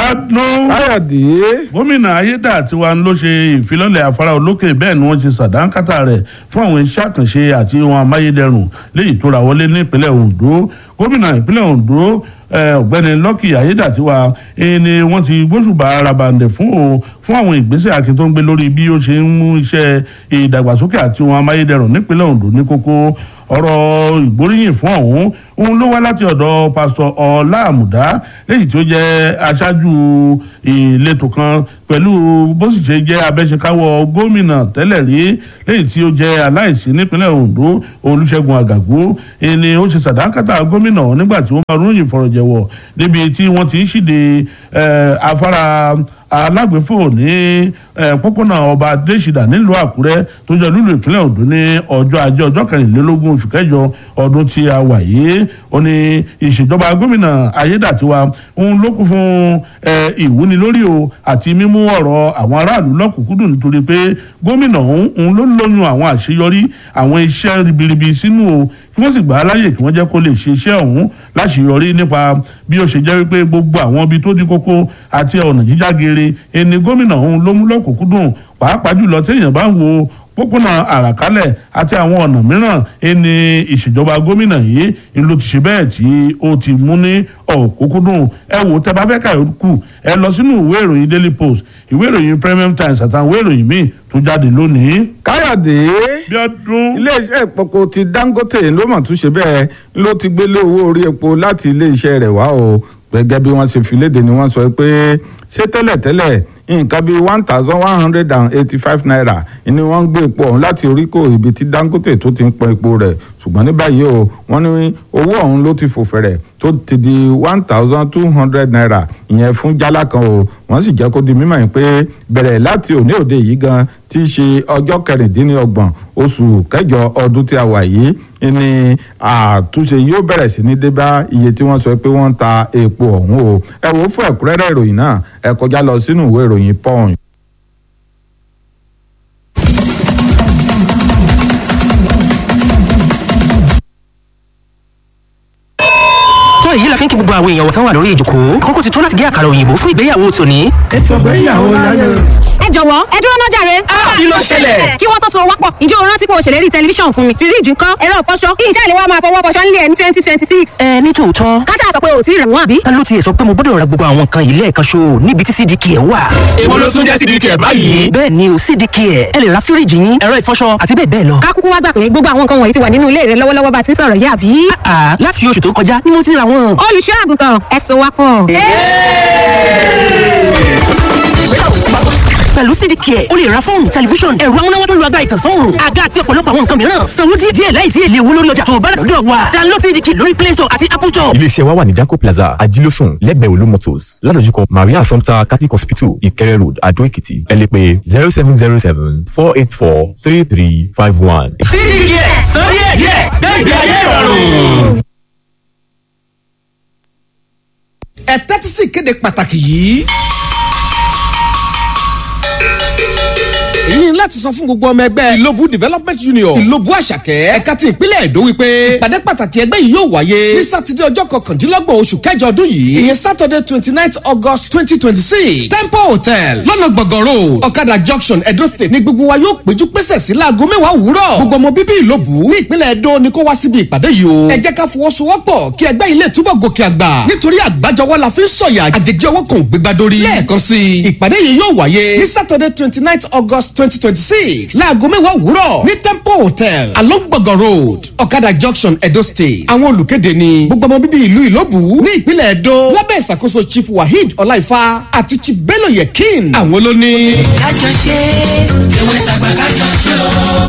Bíọ́dún. káyọ̀dé. gómìnà ayédàtiwa ló ṣe ìfilọ́lẹ̀ afárá olókè bẹ́ẹ̀ ni wọ́n ṣe sàdánkátà rẹ̀ fún àwọn iṣẹ́ àkànṣe àti ohun amáyédẹrùn léyìí tó ra wọlé nípínlẹ̀ Ondo gómìnà ìpínlẹ̀ Ondo ọ̀gbẹ́ni Lucky ayédàtiwa ni wọ́n ti gbóṣùbà rabandẹ̀ fún o fún àwọn ìgbésẹ̀ akin tó ń gbé lórí bí ó ṣe ń mú iṣẹ́ ìdàgbàsókè àti ohun amáyédẹrùn nípínlẹ̀ Ondo ní kókó ọ̀rọ̀ ìgbóríyìn fún ọ̀hún òun ló wá láti ọ̀dọ̀ pásítọ̀ ọlá àmùdá léyìí tó jẹ́ aṣáájú ìletò kan pẹ̀lú bó sì ṣe jẹ́ abẹ́ṣekáwọ́ gómìnà tẹ́lẹ̀ rí léyìí tí ó jẹ́ aláìsí nípínlẹ̀ Ondo Olúṣẹ́gun Àgàgó ẹni ó ṣe sàdánkátà gómìnà nígbà tí wọ́n bá ròyìn fọ̀rọ̀jẹ̀wọ̀ níbi tí wọ́n ti ń ṣíde afárá alágbèfò ní pópónà ọba adésìdá nílùú àkúrẹ́ tó jẹ́ lúlù ìpínlẹ̀ ondo ní ọjọ́ ajé ọjọ́ kẹrìnlélógún oṣù kẹjọ ọdún tí a wà yìí ó ní ìṣèjọba gómìnà ayédàtiwa òun ló kún fún ìwúni lórí o àti mímú ọ̀rọ̀ àwọn aráàlú lọ́kùnkúndùn nítorí pé gómìnà òun ló lóyún àwọn àṣeyọrí àwọn iṣẹ́ ribiribi sínú o kí wọ́n sì gbà á láyè kí wọ́n jẹ́ kó lè ṣe iṣẹ́ ọ̀hún láṣeyọrí nípa bí ó ṣe jẹ́ wípé gbogbo àwọn ibi tó di kókó àti ọ̀nà jíjá geere ẹni gómìnà òun ló mú lọ́kùnkúndùn pàápàá jùlọ téèyàn bá ń wo pópónà àràkálẹ̀ àti àwọn ọ̀nà mìíràn ẹni ìṣèjọba gómìnà yìí ló ti ṣe bẹ́ẹ̀ tí ó ti mú ní ọ̀kúnkúndùn ẹ wò tẹ́ bá fẹ́ kà kù ẹ lọ sínú ìwé ìròyìn Daily Post ìwé ìròyìn Premium Times àtàwọn ìwé ìròyìn míì tó jáde lónìí. káyọ̀dé. Bíọ́dún. iléeṣẹ́ ìpọ̀kọ ti Dangote ló mọ̀ tún ṣe bẹ́ẹ̀ ló ti gbélé owó orí epo láti iléeṣẹ́ rẹ̀ wá o gẹ́gẹ́ bí wọ́n ṣe fi léde ni wọ́n sọ pé ṣé tẹ́lẹ̀tẹ́lẹ̀ nǹkan bíi one thousand one hundred and eighty-five naira ni wọ́n ń gbé epo ọ̀hún láti oríkò ibi tí Dangote tó ti ń pọn epo rẹ̀ ṣùgbọ́n ní báyìí o wọ́n ní owó ọ̀hún ló ti fò fẹ̀rẹ̀ tó ti di one thousand two hundred naira ìyẹn fún jálá kan o wọ́n sì jẹ́ kó di mímọ̀ yìí pé bẹ̀rẹ̀ láti òní òde yìí gan tí í ṣe ọjọ́ kẹrìndínlọ́gbọ̀n oṣù kẹjọ ọdún tí a wà yìí ní àtúnṣe yóò bẹ̀rẹ̀ sí ní dé bá iye tí wọ́n sọ pé wọ́n ń ta epo ọ̀hún o ẹ wò ó fún ẹ̀kúnrẹ́rẹ́ ìròyìn náà ẹ kọjá lọ sínú ìwé ìròyìn Punch. tó èyí la fi ń kí gbogbo àwọn èèyàn wọ̀tán wà lórí ìjòkó àkókò ti tó láti gé àkàrà òyìnbó fún ìgbéyàwó tòní. ètò ìgbéyàwó láyé. ẹ jọ̀wọ́ ẹ dúró náà jàre. kí ló ṣẹlẹ̀? kí wọ́n tó so wápọ̀ ǹjẹ́ o rántí pé o ṣèlérí tẹlifíṣàn fún mi fíríjì ńkọ́ ẹ̀rọ ìfọṣọ kí iṣẹ́ ìléwọ́ máa fọwọ́ fọṣọ nílé ẹ̀ ní twenty twenty six. ẹ ní tòótọ́ kájà sọ pé o ò tí ì rẹ̀ wọ́n àbí. ta ló tiẹ̀ sọ pé mo gbọ́dọ̀ ra gbogbo àwọn nǹkan yìí lẹ́ẹ̀kan ṣo níbi tí cdk ẹ̀ wà. èwo ló tún jẹ́ cdk ẹ̀ báyìí. bẹ́ẹ̀ ni o cdk ẹ̀ ẹ lè ra fíríjì yín ẹ̀rọ ìfọṣọ àti bẹ́ẹ̀ bẹ́ẹ̀ lọ. ká kúkú wá gbà pé gbogbo àwọn nǹkan wọ̀nyí ti wà nínú ilé rẹ lọ́wọ́lọ́wọ́ bá ti ń sọ̀rọ̀ yìí àbí. àà láti oṣù tó kọjá ni mo ti ra wọn. olùṣọ́ àgùntàn ẹ so wápọ̀. pẹ̀lú cdk ẹ̀ o lè ra fóònù tẹlifíṣọ̀n ẹ̀rọ amúnáwá tó lu agbára ìtànsán àga àti ọ̀pọ̀lọpọ̀ àwọn nǹkan mìíràn sanwó díẹ̀ díẹ̀ láìsí èlé owó lórí ọjà tó o bá rà lọ́dọ̀ wa download cdk lórí play store àti apple store. iléeṣẹ́ wa wà ní danco plaza ajílósùn lẹ́gbẹ̀ẹ́ olú motors ládojúkọ maria assumpta catholic hospital ìkẹrẹ road adó èkìtì ẹ lè pè zero seven zero seven four eight four three three five one. cdk sọ díẹ̀ díẹ̀ gbẹ̀gbẹ̀ ayé ìrọ̀rùn. ẹ tẹ́tí sí ìkéde pàtàkì yìí. èyí ni láti sọ fún gbogbo ọmọ ẹgbẹ́ ìlóbù development union ìlóbù àṣàkẹ́ ẹ̀ka ti ìpínlẹ̀ èdò wípé ìpàdé pàtàkì ẹgbẹ́ yìí yóò wáyé ní sátidé ọjọ́ kọkàndínlọ́gbọ̀n oṣù kẹjọ ọdún yìí ìyẹn saturday twenty nine august twenty twenty six temple hotel lọ́nà gbọ̀ngàn road ọ̀kadà junction edo state ní gbogbo wa yóò péjú pésẹ̀ sí láago mẹ́wàá òwúrọ̀ gbogbo ọmọ bíbí ìlóbù ní ìpínlẹ̀ èdò ni kó wá síbi ìpàdé yìí o ẹ jẹ́ ká fọwọ́sowọ́pọ̀ kí ẹgbẹ́ ilé túbọ̀ gòkè àgbà nítorí àgbájọwọ́ la fi ń sọ̀yà àjèjì ọwọ́ kan ò gbégbá dórí lẹ́ẹ̀kan sí i ìpàdé yìí yóò wáyé ní saturday twenty nine august twenty twenty six láago mẹ́wàá òwúrọ̀ ní temple hotel along gbọ̀ngàn road ọ̀kadà junction edo state àwọn olùkéde ni gbogbo ọmọ bíbí ìlú ìlóbù ní ìpínlẹ̀ edo lábẹ́ ìṣàkóso chief waheed ọláìfá àti chief bello yekin àwọn ló ní. kájọ ṣe ewé tàgbà kájọ ṣe o.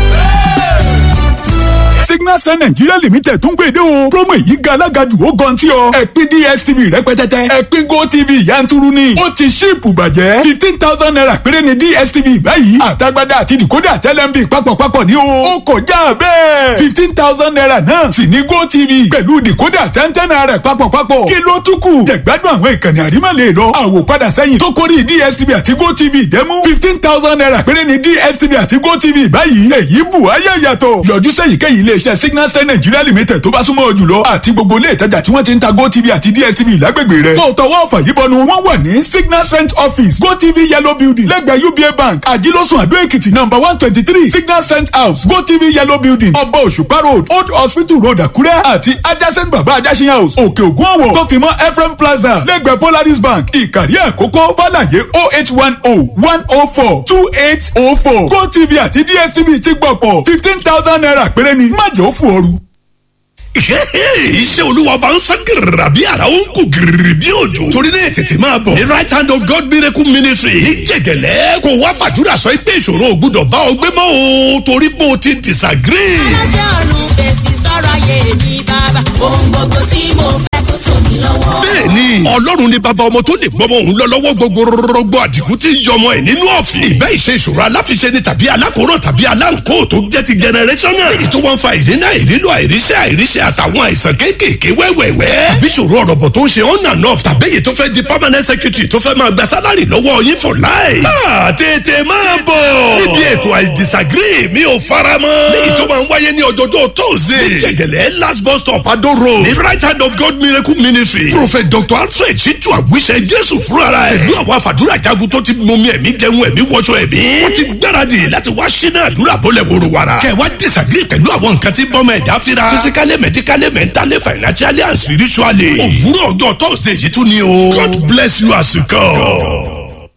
signal sun nigeria limited tún gbèdé o promo èyí ga alága jù ó gan tí ọ ẹ̀pin dstv rẹpẹtẹtẹ ẹ̀pin gotv yanturu ni ó ti ṣíìpù bàjẹ́ fifteen thousand naira péré ni dstv báyìí àtagbádá àti decoder tẹlẹmbi papọ̀papọ̀ ní o ó kọjá bẹ́ẹ̀ fifteen thousand naira náà sì ní gotv pẹ̀lú decoder tẹ́ntẹ́n naira papọ̀papọ̀ kí ló tún kù jẹ̀gbádùn àwọn ìkànnì àrímọ̀lẹ̀ lọ àwòpadà sẹ́yìn tó kórìí dstv àti gotv dẹ́mú fifteen thousand naira péré ni dstv àti gotv báyìí èyí bù ayé yàtọ̀ yọjú sẹ́yìn kẹ́yìn ilé iléeṣẹ́ signal star nigeria limited tó bá súnmọ́ ọ jùlọ àti gbogbo ilé ìtajà tí wọ́n ti ń ta gotv àti dstv lágbègbè rẹ̀ tó tọwọ́ ọ̀fà yìí bọnu wọ́n wà ní signal strength office gotv yellow building lẹ́gbẹ̀ẹ́ uba bank àjílọ́sùn àdó èkìtì number one twenty three signal strength house gotv yellow building ọba òṣùpá road old hospital road àkúrẹ́ àti adjacent baba ajásin house òkè ògùn ọ̀wọ̀ tó fi mọ́ ephraim plaza lẹ́gbẹ̀ẹ́ polaris bank ìkàrí àkókò fàlàyé oh eight one oh one oh four two eight oh four gotv àti dstv ti gbọ̀pọ̀ fifteen thousand naira péré ni má jẹ́ ó fún ooru iṣẹ́ olúwa bá ń sán gírìrà bí ara ó ń kú gírìrì bí òjò torí náà tètè máa bọ̀ ní right hand of God miracle ministry ní jẹ̀gẹ̀lẹ́ kó wá fàdúrà sọ pé ìṣòro ò gbúdọ̀ bá ọ gbé mọ́ o torí pé o ti disagree. aláṣẹ ọ̀run fèsì sọ̀rọ̀ ayé mi bàbá ohun gbogbo tí mo fẹ́ kó tó mi lọ́wọ́. bẹ́ẹ̀ni ọlọ́run ni bàbá ọmọ tó lè gbọmọ òun lọ lọ́wọ́ gbogbo rọgbọ àdìgún tí ń yọmọ ẹ̀ nínú ọ̀fìn. ìbẹ́ ìṣe ìṣòro aláfiṣe ni tàbí alákòóràn tàbí aláǹkó tó jẹ́ ti generational. èyí tó wọ́n fa ìdínà ìrílò àìríṣẹ́ àìríṣẹ́ àtàwọn àìsàn kéékèèké wẹ́wẹ́wẹ́. àbí ìṣòro ọ̀rọ̀bọ̀ tó ń ṣe on and off tàbí èyí tó fẹ́ di permanent secretary tó fẹ́ máa gba sálárì lọ́wọ́ yín for life. máa tètè máa bọ̀. níbi ètò I disagree mi ò fara mọ́. léyìí tó máa ń wáyé ní ọjọ́jọ́ tóòzè. ní jẹ̀gẹ̀lẹ̀ last bus stop Ado road. ní right hand of God miracle ministry. prophet dr alfred ṣíjú àwíṣẹ jésù fúnra ẹ̀. pẹ̀lú àwọn àfàdúrà jagun tó ti mọmi ẹ̀mí jẹun ẹ̀mí wọṣọ ẹ̀mí. wọ́n ti gbáradì láti wá ṣínà àdúrà bọ́lẹ̀ wòrò wàrà. kẹ̀ wá disagree pẹ̀lú àwọn nǹkan tí bọ́mọ ẹ̀dá fira. physically medically mentally financially and spiritually. òwúrọ̀ ọjọ́ thursday yìí tún ni o. God bless you as you come.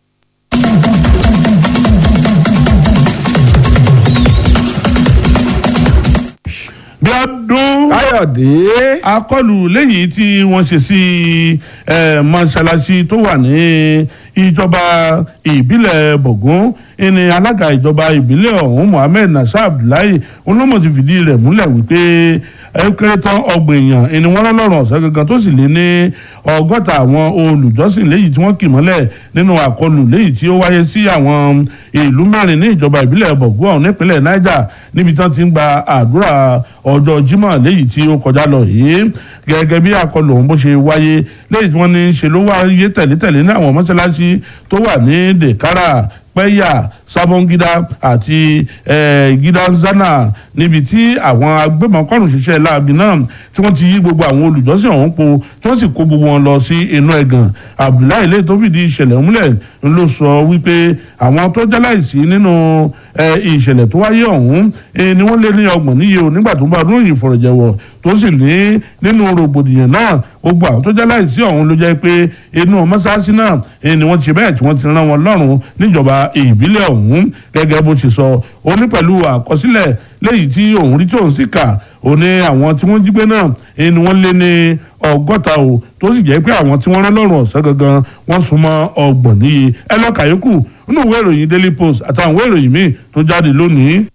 bí ọdún káyọ̀dé. akọlù lẹ́yìn tí wọ́n ṣe sí eh, mọ́ṣáláṣí tó wà ní ìjọba ìbílẹ̀ bọ̀gún ẹni alága ìjọba ìbílẹ̀ ọ̀hún mohammed nasir abdullahi olómọ̀ ti fìdí rẹ̀ múlẹ̀ wípé ẹ kéré tán ọgbọ̀n èèyàn ẹni wọ́n lọ́rùn ọ̀sẹ̀ gangan tó sì lé ní ọgọ́ta àwọn olùjọ́sìn léyìí tí wọ́n kì mọ́lẹ̀ nínú àkọlù léyìí tí ó wáyé sí àwọn ìlú mẹ́rin ní ìjọba ìbílẹ̀ bọ̀gún ọ̀hún nípínlẹ̀ niger níbi tí wọ́n ti ń gba àdúrà ọjọ́ jímọ̀ léyìí tí ó kọjá lọ yìí gẹ́gẹ́ bí àkọlù ọ̀hún bó ṣe wáyé léyìí tí wọ́n ní ṣe ló wáyé tẹ̀lé-tẹ̀lé ní àwọn mọ́ṣáláṣí tó wà ní dèkárà pẹ́yà sábọ́ngídá àti gídánzánà níbi tí àwọn agbébọnkọ́rùn ṣiṣẹ́ láabi náà tí wọ́n ti yí gbogbo àwọn olùjọ́sìn ọ̀hún po tí wọ́n sì kó gbogbo wọn lọ sí inú ẹ̀gàn abdullahi lè tó fìdí ìṣẹ̀lẹ̀ múlẹ̀ ló sọ wípé àwọn tó jáláìsí nínú ìṣẹ̀lẹ̀ tó wáyé ọ̀hún ni wọ́n lé ní ọgbọ̀n níye o nígbà tó bá ọdún yìí fọ̀rọ̀jẹ̀wọ̀ tó sì ní nínú rògbòdìyàn náà gbogbo àwọn tó jáláìsí ọ̀hún ló jẹ́ pé inú mọ́sáàsì náà ni wọ́n ti bẹ́ẹ̀ tí wọ́n ti rán wọn lọ́rùn níjọba ìbílẹ̀ ọ̀hún gẹ́gẹ́ bó ti sọ ó ní pẹ̀lú àkọsílẹ̀ léyìí tí òun rí tí òun sì kà ó ní àwọn tí wọ́n jí gbé náà ni wọ́n lé ní ọgọ́ta o tó sì jẹ́ pé àwọn tí wọ́n rán lọ́rùn ọ̀sẹ̀ gangan wọ́n sún mọ́ ọgbọ̀n níye ẹ lọ́ọ́ kàyókù nínú ìwé ìròyìn daily post àtàwọn ìwé ìròyìn míì tó jáde lónìí.